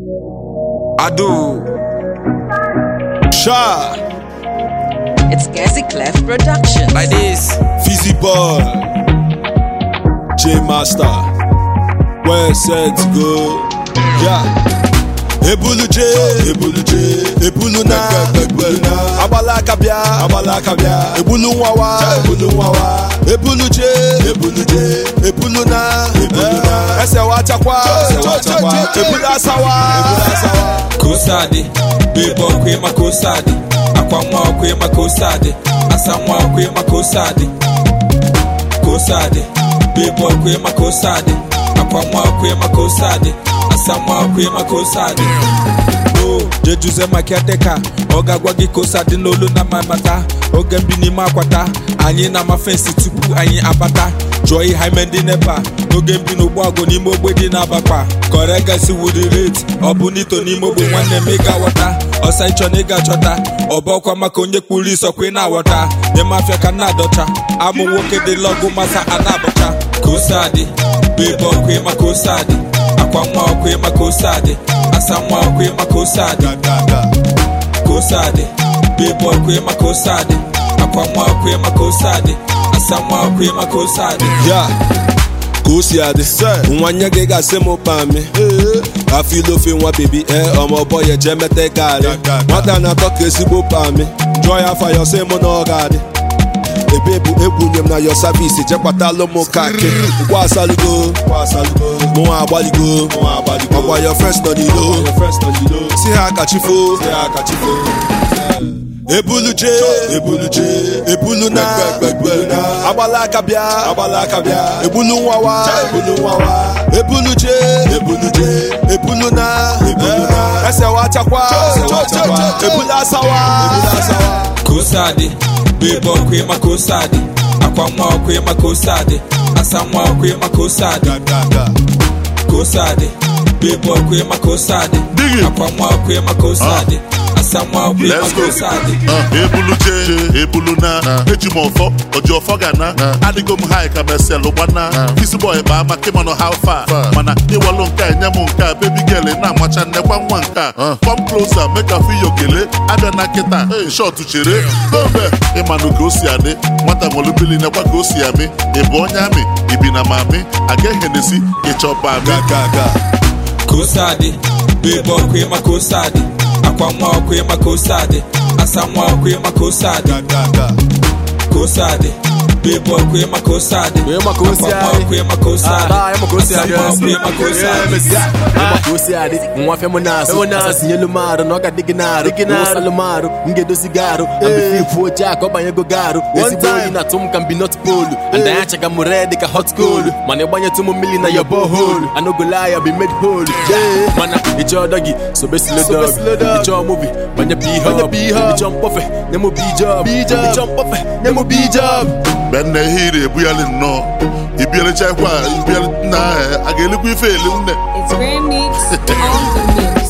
Ado. Sha. It's Gassy Clef Productions. Like this. Fizzy Boy, J Master, where set to go? Yeah. Ebulu J, Ebulu J, Ebulu na, Ebulu na, Agbala aka bịa, Agbala aka bịa, Ebulu nwawa, Ebulu nwawa, Ebulu J, Ebulu J, Ebulu na, Ebulu na, Ese wachakwa, Ese wachakwa, Ebulu asawa, Ebulu asawa. Kosade. Bebo kwe ma kosade. Akwa mwa kwe ma kosade. Asa mwa kwe ma kosade. Kosade. Bebo kwe ma kosade. Akwa mwa kwe ma kosade. Asa mwa kwe ma kosade. Oh, jejuze ma kiateka ọ ga-agwa gị ka ose dị n'olu na mamata oge mbi n'ime akwata anyị na-ama fensi tupu anyị abata jụọ ihe ime ndị nepa n'oge mbi n'ụgbọ agụ n'ime ogbe dị n'abakpa kọregasi wudi rate ọ bụ n'ito n'ime ogbe nwanne m ịga ghọta ọsa ịchọ na ịga chọta ọbọkwa maka onye kpuru isọkwa ị na-aghọta n'ime afịa ka na-adọcha amụ nwoke dị lọgụ masa a na-abọcha ka ose adị bebe ọkụ ịma ka ose adị akwa nwa ọkụ ịma ka ose adị asa nwa ọkụ ịma ka ose adị kosade bebe ọkụ ịma kosade akwa nwa ọkụ ịma kosade asa nwa ọkụ ịma kosade ya ka o si adị nwa nye gị ga-asị m pami afọ ilu ofe nwa bebi ee ọmọbọ ya jee meta garị nwata na-atọ ka ezigbo pami jụọ ya afa ya ọsị mụ na ọ ga-adị ebe bụ egwunye m na yo savisi jekwatalụ m kaki ngwa asalugo mụnwa agbaligo ọkwa yo frens nọ n'ilo si ha kachifo ebulu je ebulu je ebulu na ebulu na agbala aka bịa agbala aka bịa ebulu nwawa ebulu nwawa ebulu je ebulu je ebulu na ebulu na ese wachakwa ebulu asawa ebulu asawa kosade bebe ọkụ ịma kosade akwa nwa ọkụ ịma kosade asa nwa ọkụ ịma kosade kosade bebe ọkụ ịma kosade akwa nwa ọkụ ịma kosade asa nwa ọkụ ịma Let's go. kosade Uh, ebulu je ebulu na eji m ọfọ oji ọfọ ga na adịgo m hai ka meselụ gbana isi bọy kpaa maka ịmanụ how far mana ịwalụ nke a enye m nke a baby girl na-amacha nnekwa nwa nke a come closer make I feel your kele abịa na nkịta shot chere dobe ịmanụ ka o si adị nwata nwere mmiri nekwa ka o si amị ị bụ onye amị ibi na mami aga ehenesi ịchọba amị gaga kosade bebe ọkụ ịma kosade akwa nwa ọkụ ịma kosade asa nwa ọkụ ịma kosade kosade bebe ọkụ ịma kosade Ịma ka o si akwa nwa adị. ọkụ ịma kosade Ah, ịma ka o si asa adị, nwa ọkụ yes. ịma kosade Ịma ka o si adị nwa fem na-asụ asasinyelu m arụ na ọ ga-adị gị na-arụ ụsalụ m arụ m ga-edozi gị arụ ambefifu oche a ka ọ banyego gị arụ ezigbo oyi na-atụ m ka mbi not polu and anya chaga m red ka hot coal mana ịgbanyetụ m mmiri na ya bohol anogola ya bi made hole mana ịchọ ọdọ gị sobe slodog ịchọ mobi banye bihọb ịchọ mkpọfe nye m bijob ịchọ mkpọfe nye m bijob mgbe nna ihe iri ebughali nnọọ ibialichakwa ibiali nna a ga-elikwa ife eli nne It's Grand Mix on the mix.